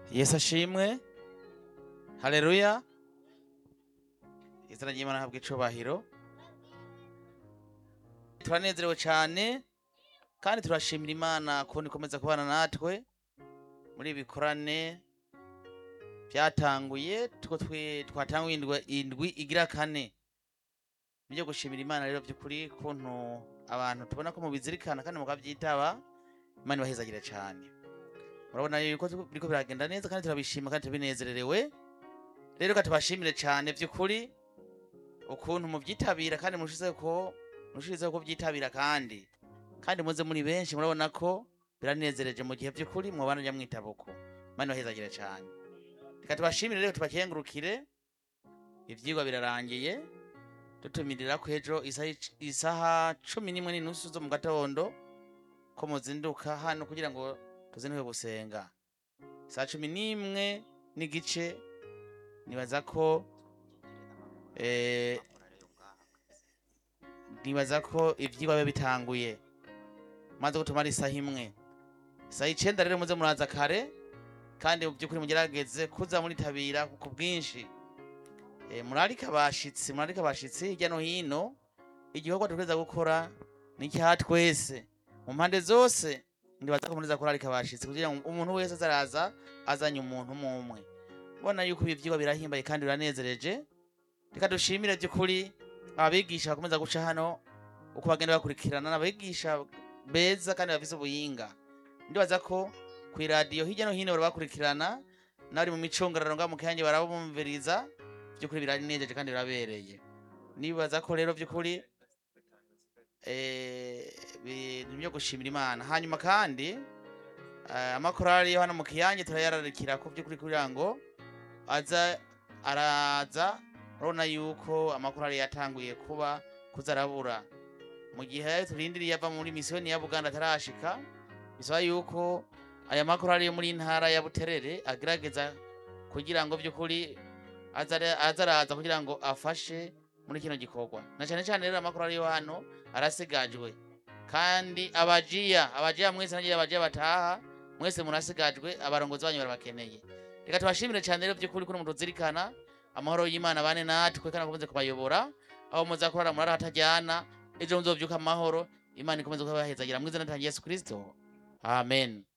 yesu ashimwe haleluya izina ry'imana habwa icubahiro turanezerewe cyane kandi turashimira imana kubona ikomeza kubana natwe muri ibi bikorane byatanguye tuko twe twatanguye indwi indwi igira kane nibyo gushimira imana rero by'ukuri kuntu abantu tubona ko mubizirikana kandi mukabyitaba imana ibahezagire cyane murabona yuko tu- biriko biragenda neza kandi turabishima kandi tubinezererewe rero reka tubashimire cyane by'ukuri ukuntu mubyitabira kandi mushizeho ko mushizeho kubyitabira kandi kandi muze muri benshi murabona ko biranezereje mu gihe by'ukuri mwabana njya mwitabuko imana ibahezagire cyane reka tubashimire rero tubakengurukire ivyigwa birarangiye dutumirira ko ejo isaha ic- isaha cumi n'imwe n'inusu zo mu gatondo ko muzinduka hano kugira ngo tuzinduke gusenga saa cumi n'imwe n'igice nibaza ko eh, nibaza ko ivyigwa biba bitanguye maze gutumara isaha imwe isaha icenda rero muze muraza kare kandi mu by'ukuri mugerageze kuza muritabira ku bwinshi Eh, murarika abashitsi murarika abashitsi hirya no hino igikorwa dutegereza gukora ni icya twese mu mpande zose ndibaza ko muriza kurarika abashitsi kugira ngo umuntu wese azaraza azanye umuntu umwe umwe mbona yuko ibi vyigwa birahimbaye kandi biranezereje reka dushimire by'ukuri abigisha bakomeza guca hano uko bagenda bakurikirana n'abigisha beza kandi bafise ubuhinga ndibaza ko ku iradiyo hirya no hino barabakurikirana n'abari mu micungararo ngaho mu kihange barabumviriza by'ukuri biranejeje kandi birabereye nibaza ko rero by'ukuri eh, ibintu byo gushimira imana hanyuma kandi eh, amakorali yo hano mu kiyange turayararikira ko by'ukuri kugira ngo aza araza urabona yuko amakorali yatanguye kuba kuzarabura mu gihe turindiriye ava muri misiyoni ya buganda atarashika bisaba yuko aya makorali yo muri ntara ya buterere agerageza kugira ngo by'ukuri aza- azaraza kugira ngo afashe muri kino gikorwa na cyane cyane rero amakorali yo hano arasigajwe kandi abajiya abajiya mwese nagiye abajiya bataha mwese murasigajwe abarongozi banyu barabakeneye reka tubashimire cyane rero by'ukuri kuri mutuzirikana amahoro y'imana bane natwe kandi akomeze kubayobora aho muza kurara murara hatajyana ejo muzovyuka amahoro imana ikomeze kubahezagira mu izina rya yesu kristo amen